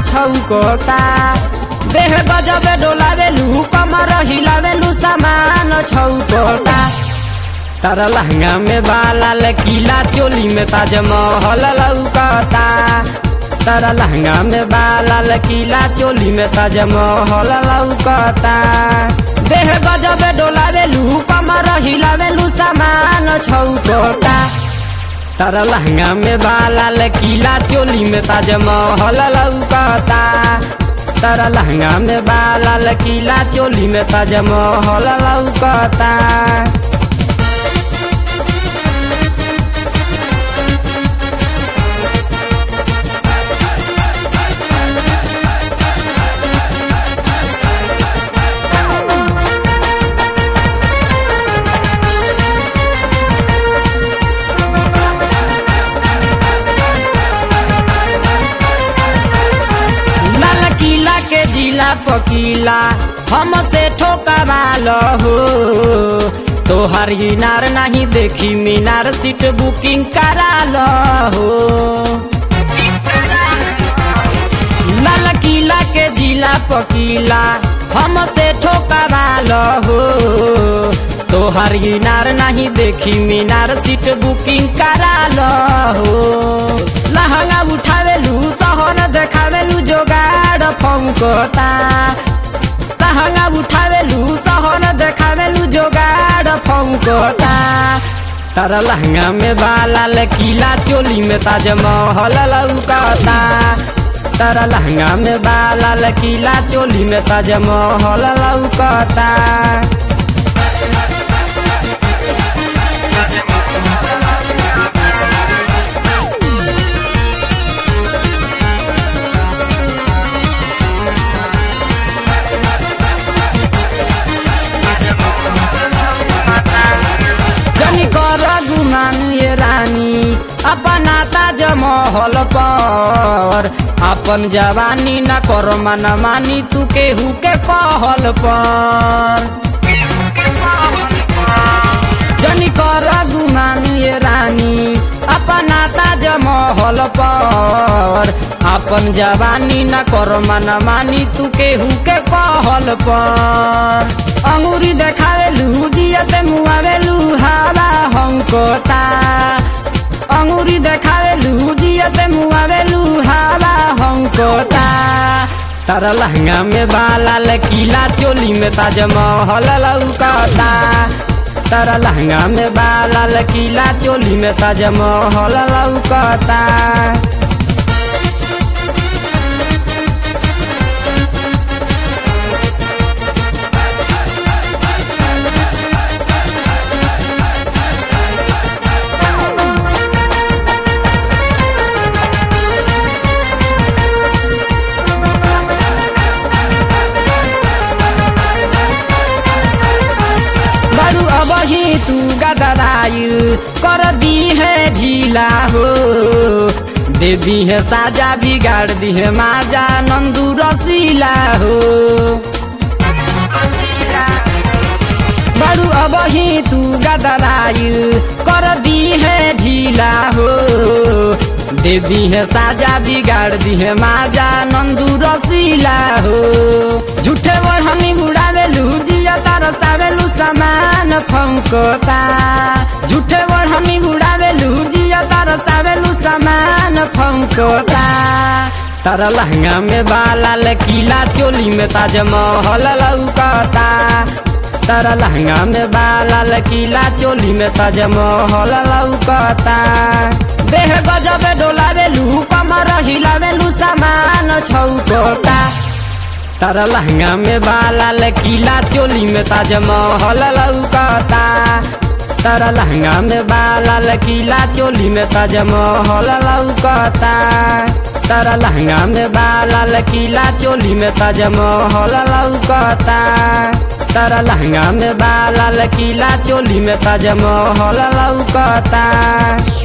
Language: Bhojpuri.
छौकता देह गजबे डोलावेलू कमर हिलावेलू सामान छौकता तारा लहंगा में बाला लकीला चोली में ताजमहल लौकता तारा लहंगा में बाला लकीला चोली में ताजमहल लौकता देह गजबे डोलावेलू कमर हिलावेलू सामान छौकता तारा लहंगा में बाला लकीला चोली में ताजमहल लौकता तारा लहंगा में बाला लकीला चोली में ताजमहल लौकता लाल किला के जिला पकीला हमसे ठोकावाल हो तोहर इनार नहीं देखी मीनार सीट बुकिंग कराल हो लाल किला के जिला पकीला हमसे ठोकावाल हो तोहर इनार नहीं देखी मीनार सीट बुकिंग कराल हो लहंगा उठावेलू सहन देखावेलू जोगाड़ फौकता लहंगा उठावेलू सहन देखावेलू जोगाड़ फौकता तारा लहंगा में बाला लकीला चोली में ताजमहल लौकता तारा लहंगा में बाला लकीला चोली में ताजमहल लौकता जनी कर गुमान ये रानी अपना ताज महल पर अपन जवानी न कर मन मानी तू केहू के कहल पर जनी कर गुमान ये रानी अपना ताज महल पर अपन जवानी न कर मन मानी तू केहू के कहल पर अंगूरी देखावेलू जियते मुआवेलू हवा हंकोता अंगूरी देखावेलू जियते मुआवेलू हवा हंकोता तारा लहंगा में बाला लकीला चोली में ताजमहल लौकता तारा लहंगा में बाला लकीला चोली में ताजमहल लौकता बड़ू अब ही तू गदराइल कर दी है ढीला हो दे दी है साजा बिगाड़ दी है माजा नंदू रसीला हो बड़ू अब ही तू गदराइल कर दी है ढीला हो दे दी है साजा बिगाड़ दी है माजा नंदू रसीला हो झूठे बढ़नी उड़ावेलू जिया तार सावेलू सामान फंकोता झूठे बढ़नी उड़ावेलू जिया तार सावेलू सामान फंकोता तारा लहंगा में बाला लकीला चोली में ताजमहल लौकता तारा लहंगा में बाला लकीला चोली में ताजमहल लौकता देह गजबे डोलावेलू कमर हिलावेलू सामान छौकता तारा लहंगा में बाला लकीला चोली में ताजमहल लौकता तारा लहंगा में बाला लकीला चोली में ताजमहल लौकता तारा लहंगा में बाला लकीला चोली में ताजमहल लौकता तारा लहंगा में बाला लकीला चोली में ताजमहल लौकता